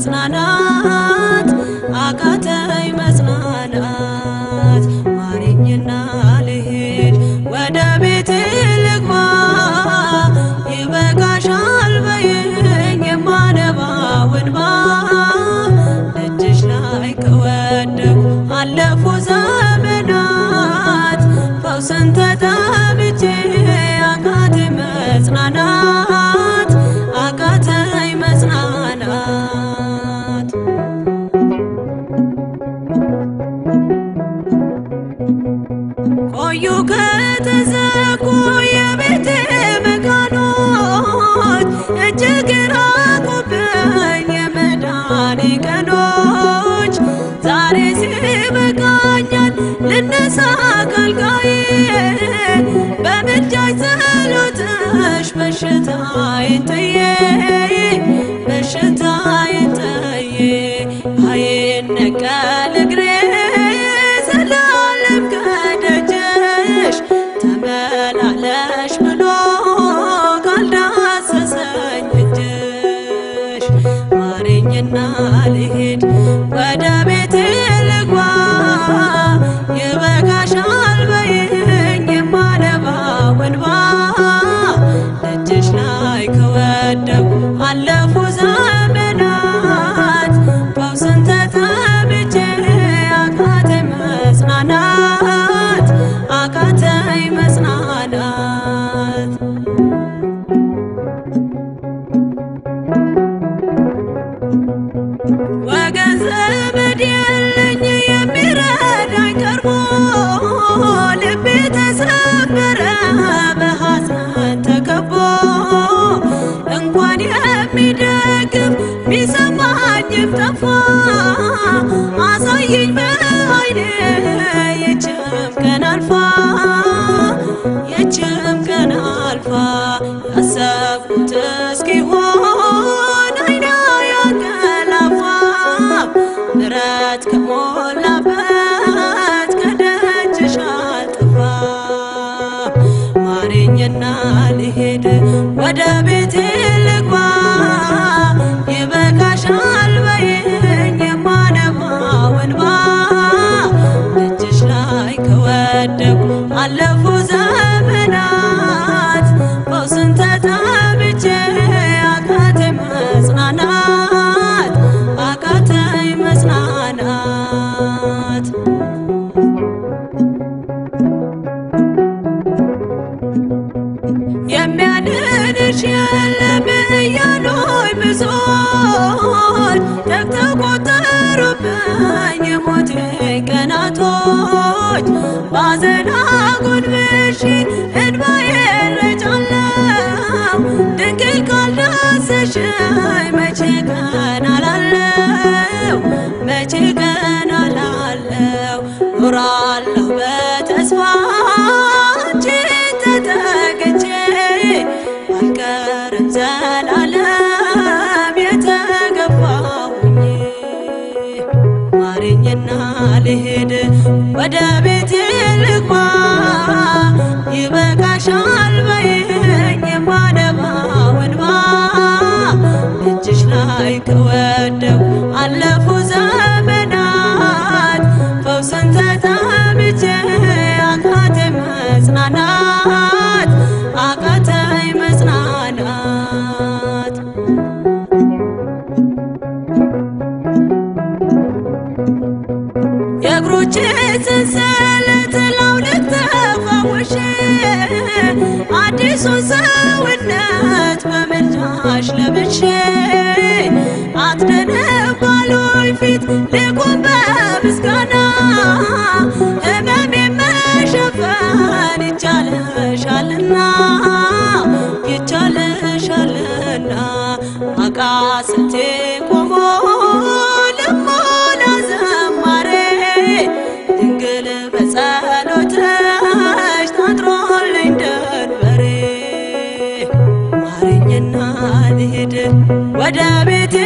መጽናናት አቃተኝ መጽናናት ማረኝና ልሂድ ወደ ቤቴ ልግባ ይበቃሻል በይኝ የማነባው እንባ ደጅሽ ላይ ከወደኩ አለፉ ዘመናት ፈውስን ተጠምቼ አቃተኝ መጽናናት አቃተኝ መጽናናት ቆዩ ከተዘጉ የቤቴ መቃኖች እጅግ ራቁብኝ የመዳኔ ቀኖች ዛሬ ሲበቃኛል ልነሳ ከአልጋዬ በምልጃሽ ጸሎትሽ በሽታዬን ጥዬ በሽታዬን ጥዬ አይነቀል እግሬ ዘላለም ከደጅሽ ተመላለሽ ብሎ ካልዳሰሰኝ እጅሽ ማረኝና ልሂድ ወደ ቤቴ ልግባ ይበቃሻል በይኝ የማነባው እንባ ደጅሽ ላይ ከወደኩ አለፉ ዘመናት ፈውስን ተጠምቼ አቃተኝ መጽናናት አቃተኝ መጽናናት ወገን ዘመድ የለኝ የሚረዳኝ ቀርቦ ልቤ ተሰበረ በሐዘን ተከቦ እንኳን የሚደግፍ ሚሰማኝም ጠፋ አሳየኝ በዓይኔ የችም ቀን አልፋ የችም ቀን አልፋ ያሰብኩት እስኪሆን አይና ያንቀላፋ ምሕረት ከሞላበት ከደጅሽ አልጠፋም ማረኝና ልሄድ ወደ ቤቴ ልግባ ይበቃሻል በይኝ የማነባው እንባ ደጅሽ ላይ ከወደኩ አለፉ ዘመናት ፈውስን ተጠምቼ አቃተኝ መጽናናት አቃተኝ መጽናናት የሚያድንሽ የለም እያሉኝ ብዙዎች ተግተው ቆጠሩብኝ የሞቴ ቀናቶች ባዘን አጎንብሼ እንባዬን ረጫለሁ ድንግል ካልዳሰሽኝ መቼ ቀን አላለው መቼ ቀን አላለው ኖራለሁ በተስፋ አንቺን ተጠግቼ አልቀርም ዘላለም የተገፋሁኝ ማረኝና ልሄድ ወደ ቤቴ ልግባ ይበቃሻል በይኝ የማነባው እንባ እጅሽ ላይ ከወደኩ አለፉ ዘመናት ፈውስን ተጠምቼ አቃተኝ መጽናናት አቃተኝ መጽናናት የእግሮቼ ሰንሰለት ላውልቅ ተፈውሼ አዲሱን ሰውነት በምልጃሽ ለብሼ አትደነባሉኝ ፊት ልቁም በምስጋና ሕመሜን መሸፈን ይቻልሻልና ይቻልሻልና አቃስቴ ቆሞ ልሞላ ዘማሬ ድንግል በጸሎትሽ ታጥሮልኝ ደንበሬ ማረኝና ልሂድ ወደ ቤቴ